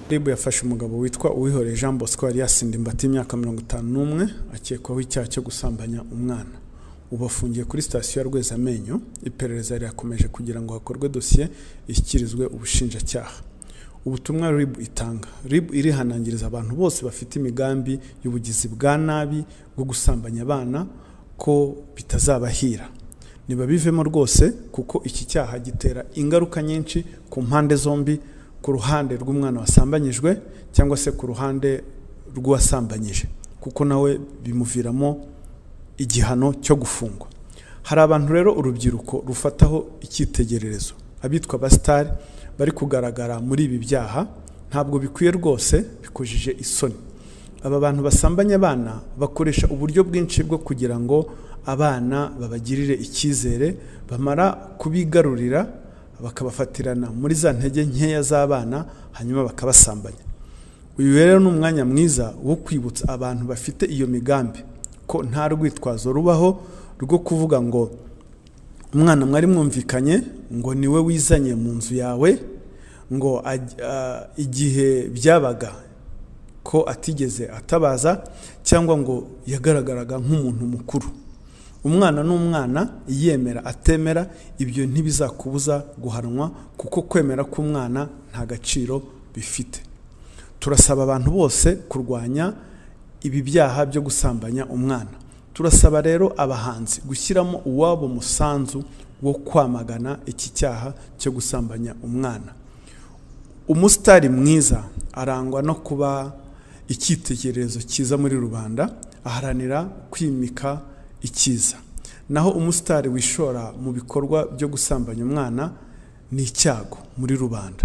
ribu yafashe umugabo witwa uwihoreye jean bosco yari yasinda imbata y'imyaka mirongo itanu n'umwe akekwaho icyaha cyo gusambanya umwana ubu afungiye kuri sitasiyo ya rwezamenyo iperereza rirakomeje kugira ngo hakorwe dosiye ishyikirizwe ubushinjacyaha ubutumwa rib itanga rib irihanangiriza abantu bose bafite imigambi y'ubugizi bwa nabi bwo gusambanya abana ko bitazabahira ntibabivemo rwose kuko iki cyaha gitera ingaruka nyinshi ku mpande zombi ku ruhande rw'umwana wasambanyijwe cyangwa se ku ruhande rw'uwasambanyije kuko nawe bimuviramo igihano cyo gufungwa hari abantu rero urubyiruko rufataho icyitegererezo abitwa abasitari bari kugaragara muri ibi byaha ntabwo bikwiye rwose bikujije isoni aba bantu basambanya abana bakoresha uburyo bwinshi bwo kugira ngo abana babagirire icyizere bamara kubigarurira bakabafatirana muri za ntege nkeya z'abana hanyuma bakabasambanya uyu rero ni umwanya mwiza wo kwibutsa abantu bafite iyo migambi ko nta rwitwazo rubaho rwo kuvuga ngo umwana mwari mwumvikanye ngo niwe wizanye mu nzu yawe ngo igihe byabaga ko atigeze atabaza cyangwa ngo yagaragaraga nk'umuntu mukuru umwana n'umwana yemera atemera ibyo ntibizakubuza guhanwa kuko kwemera k'umwana nta gaciro bifite turasaba abantu bose kurwanya ibi byaha byo gusambanya umwana turasaba rero abahanzi gushyiramo uwabo musanzu wo kwamagana iki cyaha cyo gusambanya umwana umusitari mwiza arangwa no kuba icyitegererezo cyiza muri rubanda aharanira kwimika ikiza naho umusitari wishora mu bikorwa byo gusambanya umwana ni icyago muri rubanda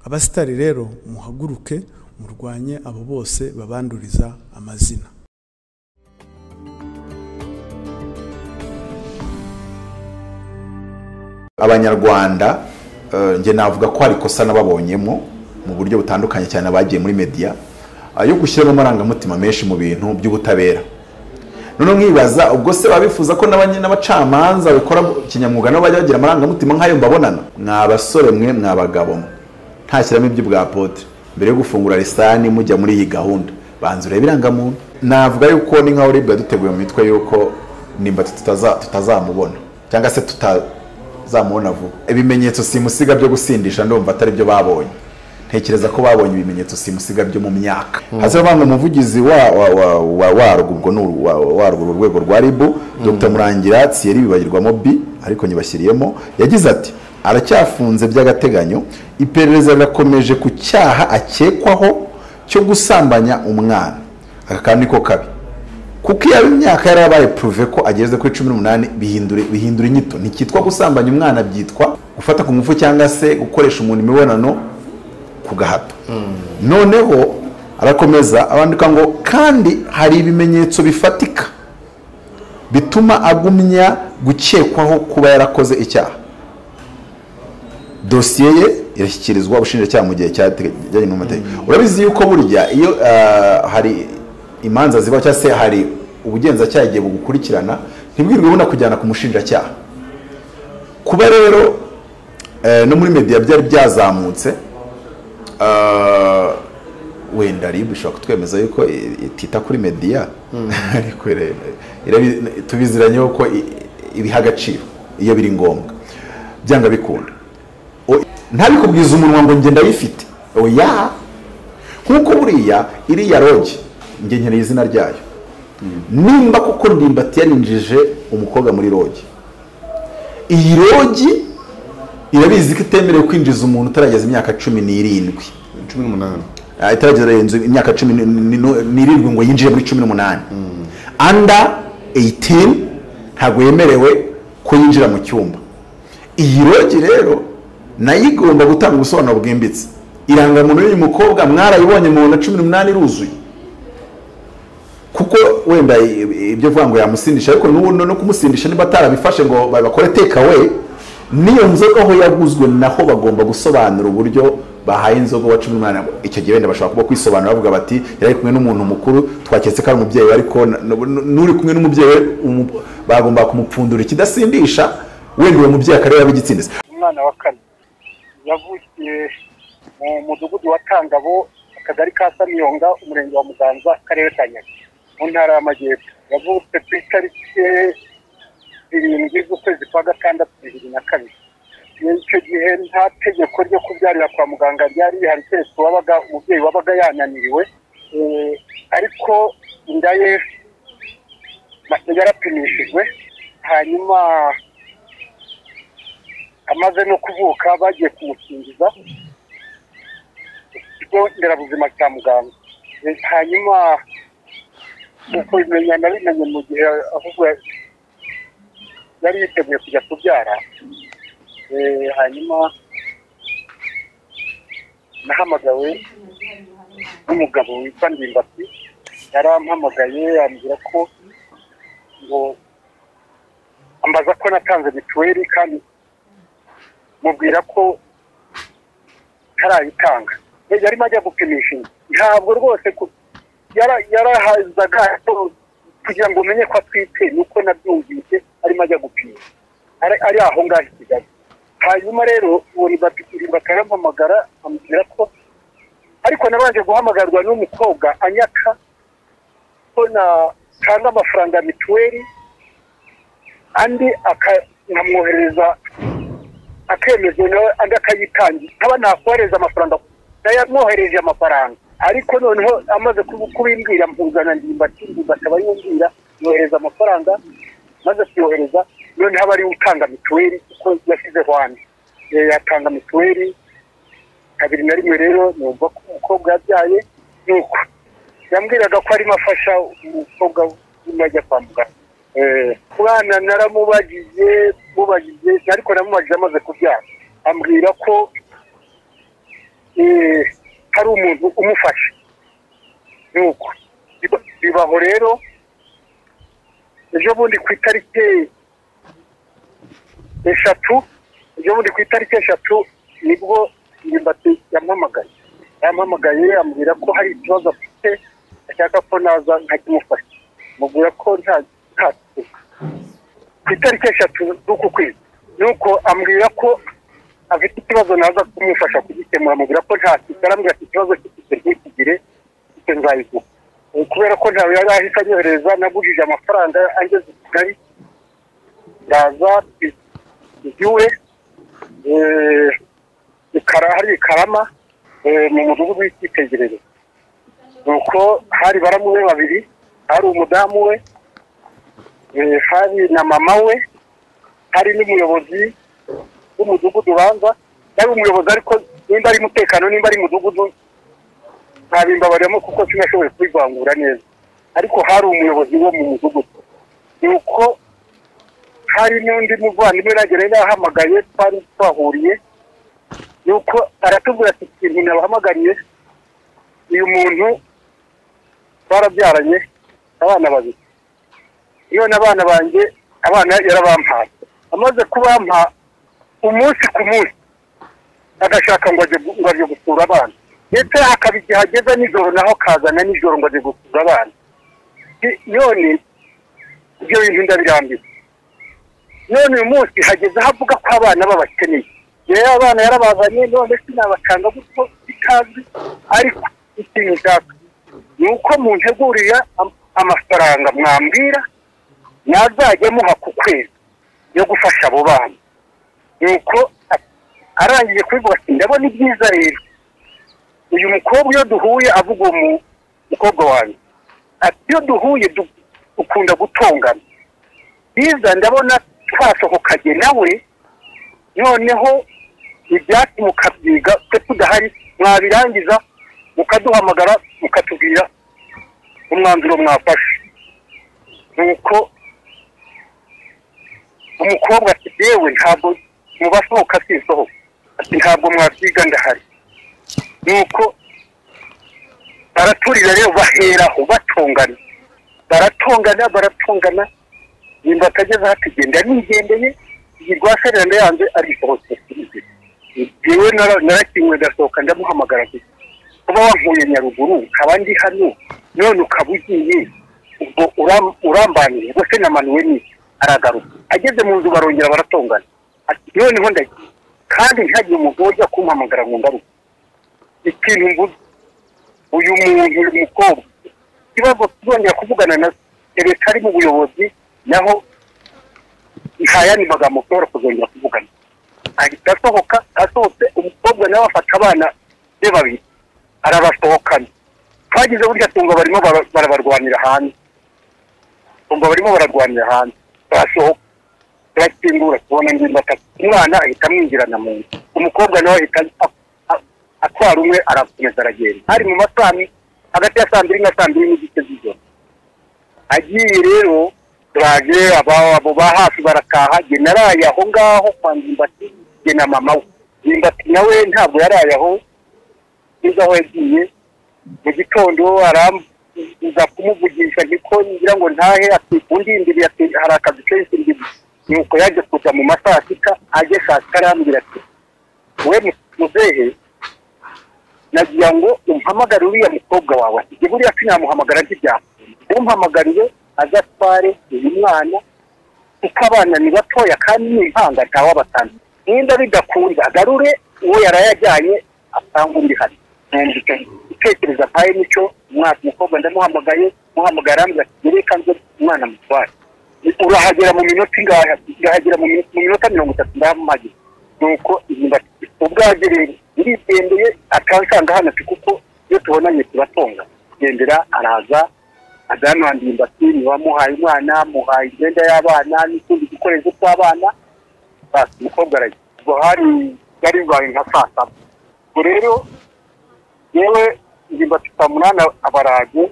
abasitari rero muhaguruke murwanye abo bose babanduriza amazina abanyarwanda njye navuga ko hari ikosa n'ababonyemo mu buryo butandukanye cyane abagiye muri mediya yo gushyiramo amarangamutima menshi mu bintu by'ubutabera noneho mwibaza ubwo se babifuza ko n'abacamanza bakora kinyamwuga nabo bajya bagira amarangamutima nk'ayo mbabonana mwa basore mwe mwa bagabo ntashyiramo ibyo pote mbere yo gufungura lisani mujya muri iyi gahunda banza urebe irangamuntu navuga yuko ni nka uribwa duteguye mu mitwe yuko nimba tutazamubona cyangwa se tutazamubona vuba ibimenyetso simusiga byo gusindisha ndumva atari byo babonye ntekereza ko babonye ibimenyetso simusiga byo mu myaka hazavanga umuvugizi warwo rwego rwa ribu dr murangira tsiyeri bibagirwamo bi ariko nyibashyiriyemo yagize ati aracyafunze by'agateganyo iperereza rirakomeje ku cyaha akekwaho cyo gusambanya umwana aka kandi ko kabi kuko iyo imyaka yari abaye puruve ko ageze kuri cumi n'umunani bihindura inyito ntikitwa gusambanya umwana byitwa gufata ku ngufu cyangwa se gukoresha umuntu imibonano ku gahato noneho arakomeza abandika ngo kandi hari ibimenyetso bifatika bituma agumya gukekwaho kuba yarakoze icyaha dosiye ye irashyikirizwa ubushinjacyaha mu gihe cyateganyijwe n'amategeko urabizi yuko burya iyo hari imanza ziba cyangwa se hari ubugenzacyaha igihe bugukurikirana ntibwirwe ubona kujyana ku mushinjacyaha kuba rero no muri mediya byari byazamutse wenda ribu ishobora kutwemeza yuko itita kuri mediya tubiziranye yuko ibiha agaciro iyo biri ngombwa byanga bikunda ntabikubwiza umunwa ngo ngenda bifite oya nkuko buriya iriya roge ngengereye izina ryayo nimba kuko ndimbati yarinjije umukobwa muri roge iyi roge irabizi ko itemerewe kwinjiza umuntu utarageza imyaka cumi n'irindwi cumi n'umunani itarageza imyaka cumi n'irindwi ngo yinjire muri cumi n'umunani anda eyitini ntabwo yemerewe ko yinjira mu cyumba iyi rogi rero nayo igomba gutanga ubusobanuro bwimbitse irangamuntu y'uyu mukobwa mwarayibonye mu na cumi n'umunani iruzuye kuko wenda ibyo avuga ngo yamusindisha ariko no kumusindisha niba atarabifashe ngo bakore tekawe niyo nzoga aho yaguzwe naho bagomba gusobanura uburyo bahaye inzoga wa cumi n'umunani icyo gihe wenda bashobora kuba kwisobanura bavuga bati yari kumwe n'umuntu mukuru twaketse ko ari umubyeyi ariko n'uri kumwe n'umubyeyi bagomba kumupfundura ikidasindisha wenda uwo mubyeyi akareba b'igitsina umwana wa kane yavukiye mu mudugudu wa tangabo akagari ka samiyonga umurenge wa muganza akarere ka nyaga mu ntara y'amajyepfo yavutse ku itariki zirindwi z'ukwezi kwa gatandatu bibiri na kabiri icyo gihe nta tegeko ryo kubyarira kwa muganga ryari rihari keretse uwabaga umubyeyi wabaga yananiriwe ariko inda ye yarapimishijwe hanyuma amaze no kuvuka bagiye kumukingiza ikigo nderabuzima cya muganga hanyuma uko bimenya nabimenye mu gihe ahubwo yari yiteguye kujya kubyara hanyuma nahamagawe n'umugabo witwa ndimbati yarampamagaye ambwira ko ngo ambaza ko natanze mituweli kandi mubwira ko ntarayitanga yarimo ajya gupimisha inda ntabwo rwose yarahazaga kugira ngo umenye ko atwite nuko nabyumvise arimo ajya gupima ari aho ngaho i kigali hanyuma rero uwo ribatitiriba akayampamagara amubwira ko ariko nabanje guhamagarwa n'umukobwa anyaka ko natanga amafaranga ya mituweli andi akamwohereza akemezwa nawe andi akayitangira nkaba nakohereza amafaranga yamwohereje amafaranga ariko noneho amaze kubimbwira mpuzana ndimbati ndimbati aba yumbwira yohereza amafaranga maze kuyohereza noneho aba ariwe utanga mituweli kuko yashyizeho andi yatanga mituweli kabiri na rimwe rero numva ko umukobwa yabyaye nuko yambwiraga ko arimo afasha umukobwa urimo ajya kwa muganga mwana naramubagize mubagize ariko namubagize amaze kubyara ambwira ko hari umuntu umufasha nuko bibaho rero ejo bundi ku itariki eshatu ejo bundi ku itariki eshatu nibwo ndimbati yampamagaye yampamagaye ambwira ko hari ikibazo afite ashaka ko naza nkakimufasha mubwira ko nta ku itariki eshatu z'uku kwezi nuko ambwira ko afite ikibazo naza kumufasha kugikemura amubwira ko nta kintu arambwira ati ikibazo cy'ifite ntikigire icyo nzayiguha kubera ko ntawe yari ahise anyohereza nagujije amafaranga angeze i kigali ndaza igiwe hari ikarama mu mudugudu w'icyitegererezo nuko hari baramuwe babiri hari umudamu we hari na mama we hari n'umuyobozi w'umudugudu ubanza yari umuyobozi ariko nimba ari umutekano nimba ari umudugudu ntabimbabariyemo kuko sinashoboye kubivangura neza ariko hari umuyobozi wo mu mudugudu nuko hari n'undi muvandimwe nagera yahamagaye twari twahuriye nuko aratubwira ati ikintu nabahamagariye uyu muntu twarabyaranye abana babiri none abana banjye abana yarabampaye amaze kubampa umunsi ku munsi agashaka ngo ajye gusura abana ndetse akaba igihe ageze nijoro naho akazana nijoro ngo ajye gusura abana none ibyo bintu ndabirambiwe none uyu munsi hageze aho avuga ko abana babakeneye rero abana yarabazanye none sinabacanga gutyo bitazwi ariko ikintu nshaka ni uko muntegurira amafaranga mwambwira nazajya muha ku kwezi yo gufasha abo bana nuko arangije kubivuga ati ndabona ibyiza rero uyu mukobwa iyo duhuye avuga uwo mukobwa wanjye ati iyo duhuye dukunda gutongana byiza ndabona twasohokanye nawe noneho ibyatsi mukabyiga twe tudahari mwabirangiza mukaduhamagara mukatubwira umwanzuro mwafashe nuko umukobwa ati yewe ntabwo mu basohoka sisohoka ati ntabwo mwabyiga ndahari nuko baraturira rero baheraho batongana baratongana baratongana nimba atageze aho atugenda nigendeye iyi rwasereranda yanze arisohotse yewe narakinwe ndasohoka ndamuhamagara gusa kuba wankuye nyaruguru nkaba ndi hano none ukaba ugiye ubwo urambanije ubwo se namanuwe n'iki aragaruka ageze mu nzu barongera baratongana noneho ndagiye kandi ntihagiye umugabo ujya kumpamagara ngo ngaruke ikintu mvuze uyu muntu uyu mukobwa ikibazo tuzongera kuvugana na ereka ari mu buyobozi naho nta yandi magambo ushobora kuzongera kuvugana ahita asohoka asohotse umukobwa nawe afata abana be babiri arabasohokana twagize burya tungo barimo bara- barabarwanira hanze tungo barimo bararwanira hanze barasohoka turakingura tubona ingimba atatu umwana ahita amwinjirana mu nzu umukobwa nawe ahita a- a- atwara umwe arakomeza aragenda hari mu masami hagati ya saa mbiri na saa mbiri n'igice z'ijoro agiye rero turaje aba- abo ba hafi barataha jye naraye aho ngaho kwa ngimbati jye na mama we ngimbati nawe ntabwo yaraye aho neza aho yagiye mu gitondo arambuza kumuvugisha niko ngira ngo ntahe ati undindiriye ati hari akazi kenshi ndimo nuko yaje kuza mu ma saa sita aje saa sita arambwira ati we mu- muzehe nagira ngo umpamagare uriya mukobwa wawe ati jye buriya sinamuhamagara ntibyapa umpamagarire azatware uyu mwana kuko abana ni batoya kandi ni impanga ntawabatana nimba bidakunda agarure uwo yarayajyanye asanga undi hano itekereza nka mico umwana umukobwa ndamuhamagaye muhamagara arambwira ati "Gereka nze umwana mutware urahagera mu minota ingahe Ati, ndahagera mu minota- mu minota mirongo itatu ndamuhagera nuko inyuma ati, ubwaje rero ndigendeye akansanga hano ati kuko iyo tubonanye turatonga gendera araza agana hano ndimbati wamuhaye umwana muhaye imyenda y'abana n'utundi dukoresho tw'abana basi umukobwa arajya ubwo hari yari bibaye nka saa saba ubwo rero yewe ndimbati saa munani abaraje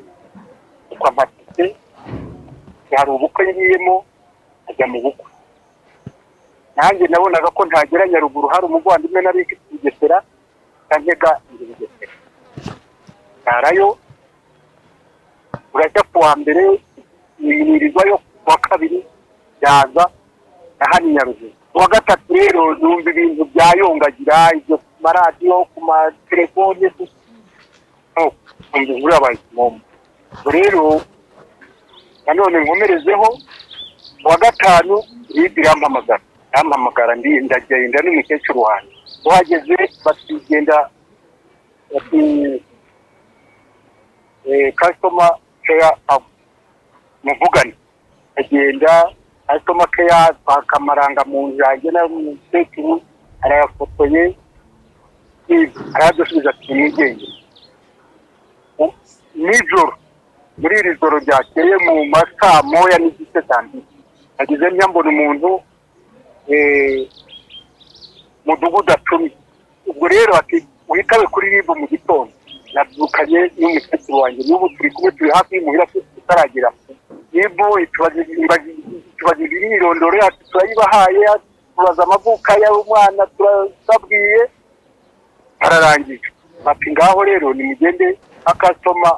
kwa matike hari ubukwe ngiyemo ajya mu bukwe nanjye nabonaga ko ntagera nyaruguru hari umuvandimwe nari mfite bugesera nkega inzu bugesera ntarayo urajya ku wa mbere yimirirwa yo ku wa kabiri yaza na hano i nyaruguru ku wa gatatu rero numva ibintu byayongagira ibyo ku maradiyo ku matelefone numva inkuru yabaye kimomo rero nanone nkomerezeho kuwa gatanu libi irampamagara irampamagara ndi ndagenda n'umukecuru wanjye uhageze bakigenda bati kasitoma keya avu muvugane agenda kasitoma keya twaka amaranga mu nzu yanjye n'umukecuru arayafotoye arayadusubiza ati mwigenge nijoro muri iri joro ryakeye mu masaa moya n'igice cya mbiri nagize mbona umuntu eh, mudugudu atumi ubwo rero ati witabe kuri ribu mu gitondo nabyukanye n'umukecuru wanjye n'ubu turi kumwe turi hafi y'imuhira tutaragera ribu tubagira imyirondoro yacu turayibahaye tubaza amavuka y'umwana turababwiye ararangije bati ngaho rero nimugende akasitoma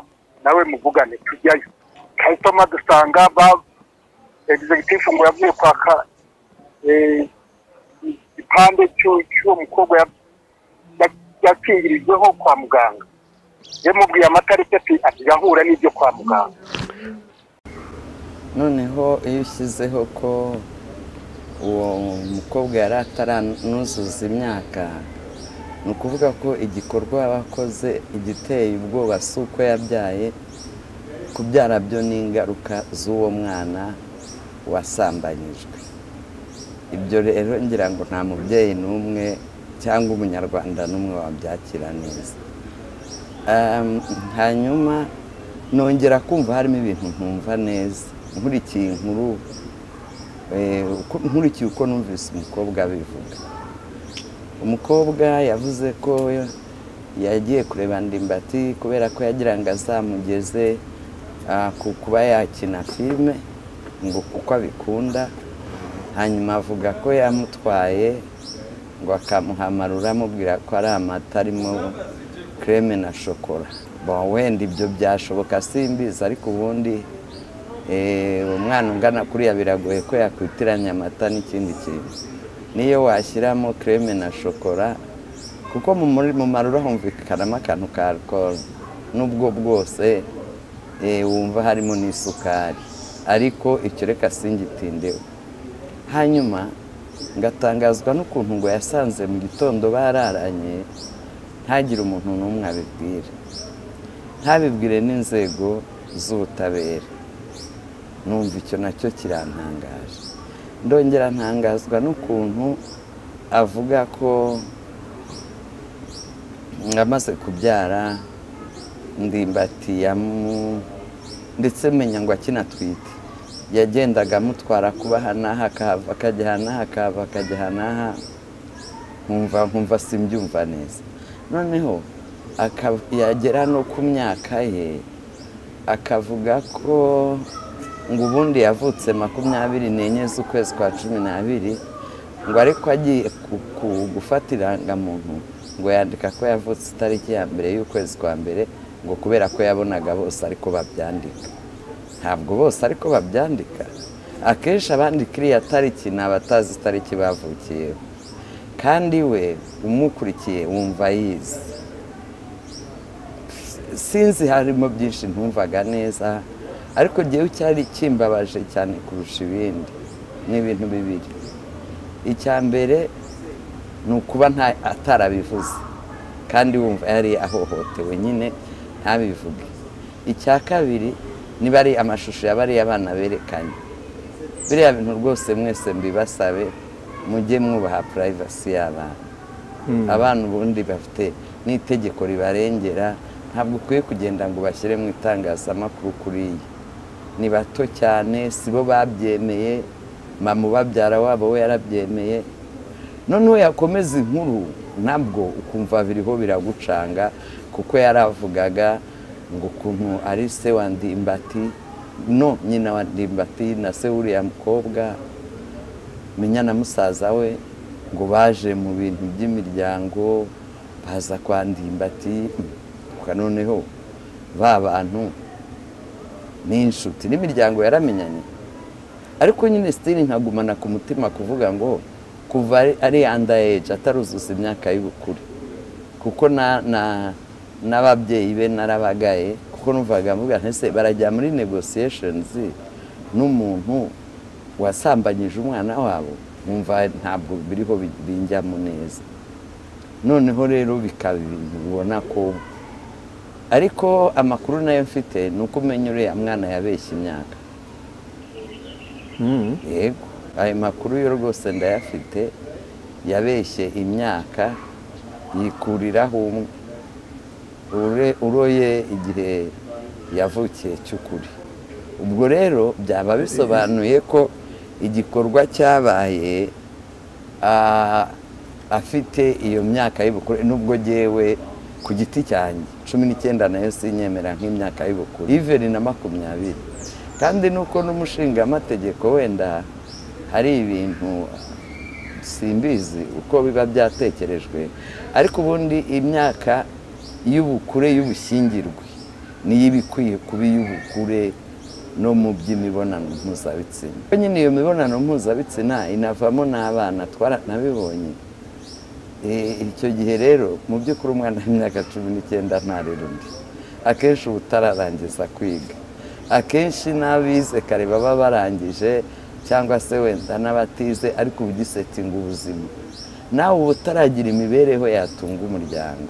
nawe muvugane tujyayo kasitoma dusanga ba egizegitifu ngo yavuye kwaka eh, igipande cy'u- cy'uwo mukobwa ya- ya- yakingirijweho kwa muganga yamubwiye amatariki ati atizahura n'ibyo kwa muganga noneho iyo ushyizeho ko uwo mukobwa yari ataranuzuza imyaka ni ukuvuga ko igikorwa bakoze igiteye ubwoba si uko yabyaye kubyara byo ni ingaruka z'uwo mwana wasambanyijwe ibyo rero ngira ngo nta mubyeyi n'umwe cyangwa umunyarwanda n'umwe wabyakira neza Um, hanyuma nongera kumva harimo ibintu ntumva neza nkurikiye inkuru eh, uko- nkurikiye uko numvise umukobwa abivuga umukobwa yavuze ko yagiye kureba ndimbati kubera ko yagira ngo azamugeze ah, ku kuba yakina filime ngo kuko abikunda hanyuma avuga ko yamutwaye ngo akamuhamarura amubwira ko ari amata arimo kereme na shokora Bon, wenda ibyo byashoboka simbizi ariko ubundi eh, umwana ungana kuriya biragoye ko yakwitiranya amata n'ikindi kintu niyo washyiramo kereme na shokora kuko mu muri- mu marura humvikanamo akantu ka alcool n'ubwo bwose eh, wumva harimo n'isukari ariko icyo reka singitindeho hanyuma ngatangazwa n'ukuntu ngo yasanze mu gitondo bararanye ntagire umuntu n'umwe abibwira ntabibwire n'inzego z'ubutabera numva icyo nacyo kirantangaje ndongera ntangazwa n'ukuntu avuga ko amaze kubyara ndimbati yamu ndetse menya ngo akinatwite yagendaga amutwara kuba aha n'aha akahava akajya aha n'aha akahava akajya aha n'aha nkumva nkumva simbyumva neza noneho yagera no ku myaka ye akavuga ko ngo ubundi yavutse makumyabiri n'enye z'ukwezi kwa cumi n'abiri ngo ariko agiye gufata irangamuntu ngo yandika ko yavutse itariki ya mbere y'ukwezi kwa mbere ngo kubera ko yabonaga bose ariko babyandika ntabwo bose ariko babyandika akenshi abandika iriya tariki ni abatazi itariki bavukiyeho kandi we umukurikiye wumva yize sinzi harimo byinshi ntumvaga neza ariko ngewe cyari kimbabaje cyane kurusha ibindi ni ibintu bibiri icya mbere ni ukuba atarabivuze kandi wumva yari ahohotewe nyine ntabivuge icya kabiri niba ari amashusho yaba ari abana berekanye biriya bintu rwose mwese mbibasabe mujye mwubaha purayivasi y'abana abana ubundi bafite n'itegeko ribarengera ntabwo ukwiye kugenda ngo bashyire mu itangazamakuru kuriya ni bato cyane si bo babyemeye mama ubabyara wabo we yarabyemeye noneho yakomeza inkuru nabwo ukumva biriho biragucanga kuko yaravugaga ngo ukuntu ari se wa ndimbati no nyina wa ndimbati na se w'uriya mukobwa menya na musaza we ngo baje mu bintu by'imiryango baza kwa ndimbati noneho ba bantu ni inshuti n'imiryango yaramenyanye ariko nyine sitini nkagumana ku mutima kuvuga ngo kuva ari anda eji ataruzuza imyaka y'ubukure kuko n'ababyeyi be narabagaye kuko numvaga mvuga ntese barajya muri negosiyeshenizi n'umuntu wasambanyije umwana wabo wumva ntabwo biriho binjyamo neza noneho rero bikaba ibintu ubona ko ariko amakuru nayo mfite ni uko umenya uriya mwana yabeshya imyaka yego ayo makuru yo rwose ndayafite yabeshye imyaka yikuriraho umwe uroye igihe yavukiye cy'ukuri ubwo rero byaba bisobanuye ko igikorwa cyabaye afite iyo myaka y'ubukure nubwo ngewe ku giti cyanjye cumi n'icyenda nayo sinyemera nk'imyaka y'ubukure iveri na makumyabiri kandi nuko n'umushingamategeko wenda hari ibintu simbizi uko biba byatekerejwe ariko ubundi imyaka y'ubukure y'ubushyingirwe niyo iba ikwiye kuba iy'ubukure no mu by'imibonano mpuzabitsina nyine iyo mibonano mpuzabitsina inavamo n'abana twaranabibonye icyo gihe rero mu by'ukuri umwana w'imyaka cumi n'icyenda ntarera undi akenshi uba utararangiza kwiga akenshi n'abize kare baba barangije cyangwa se wenda n'abatize ariko uba ugisetinga ubuzima nawe uba utaragira imibereho yatunga umuryango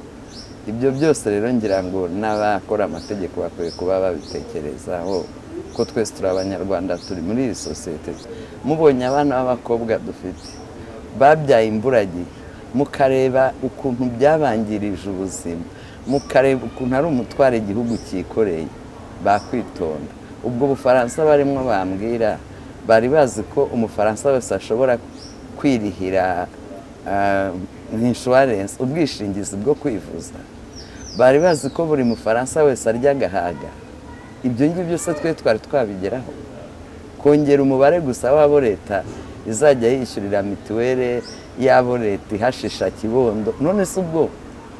ibyo byose rero ngira ngo n'abakora amategeko bakwiye kuba babitekerezaho ko twese turi abanyarwanda turi muri iyi sosiyete mubonye abana b'abakobwa dufite babyaye imburagihe mukareba ukuntu byabangirije ubuzima mukareba ukuntu ari umutwaro igihugu cyikoreye bakwitonda ubwo bufaransa barimo bambwira bari bazi ko umufaransa wese ashobora kwirihira inshuwarensi ubwishingizi bwo kwivuza bari bazi ko buri mufaransa wese arya agahaga ibyo ngibyo se twe twari twabigeraho kongera umubare gusa w'abo leta izajya yishyurira mituweli y'abo leta ihashisha kibondo none se ubwo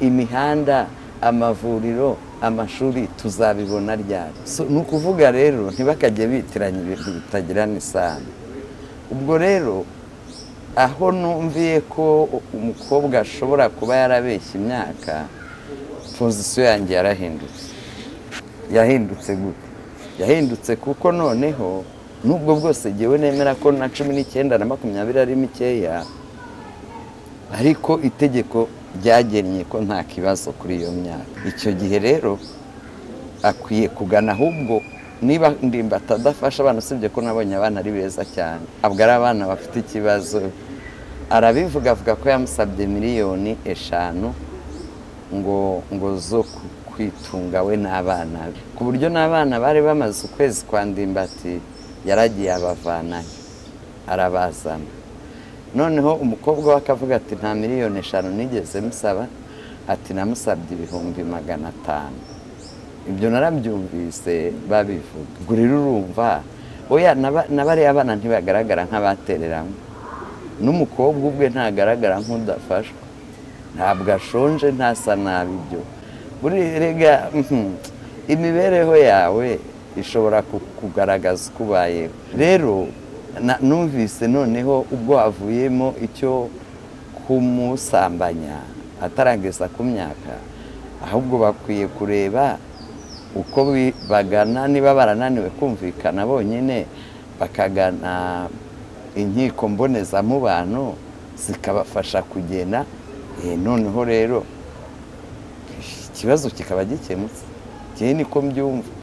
imihanda amavuriro amashuri tuzabibona ryari ni ukuvuga rero ntibakajye bitiranya ibintu bitagirana isano ubwo rero aho numviye ko umukobwa ashobora kuba yarabeshya imyaka pozisiyo yanjye yarahindutse yahindutse gute yahindutse kuko noneho nubwo bwose ngewe nemera ko na cumi n'icyenda na makumyabiri ari mikeya ariko itegeko ryagennye ko nta kibazo kuri iyo myaka icyo gihe rero akwiye kugana ahubwo niba ndimba atadafasha abana usibye ko nabonye abana ari beza cyane abwo ari abana bafite ikibazo arabivuga avuga ko yamusabye miliyoni eshanu ngo ngo zo kwitunga we n'abana be ku buryo n'abana bari bamaze ukwezi kwa ndimbati yaragiye abavanayo arabazana noneho umukobwa we akavuga ati nta miliyoni eshanu nigeze musaba ati namusabye ibihumbi magana atanu ibyo narabyumvise babivuga ubwo rero urumva oya na bariya bana ntibagaragara nk'abatereranywe n'umukobwa ubwe ntagaragara nk'udafashwa ntabwo ashonje ntasa nabi ibyo burega imibereho yawe ishobora kugaragaza uko ubayeho rero numvise noneho ubwo havuyemo icyo kumusambanya atarageza ku myaka ahubwo bakwiye kureba uko bagana niba barananiwe kumvikana bonyine bakagana inkiko mbonezamubano zikabafasha kugena noneho rero ikibazo kikaba gikemutse igihe niko mbyumva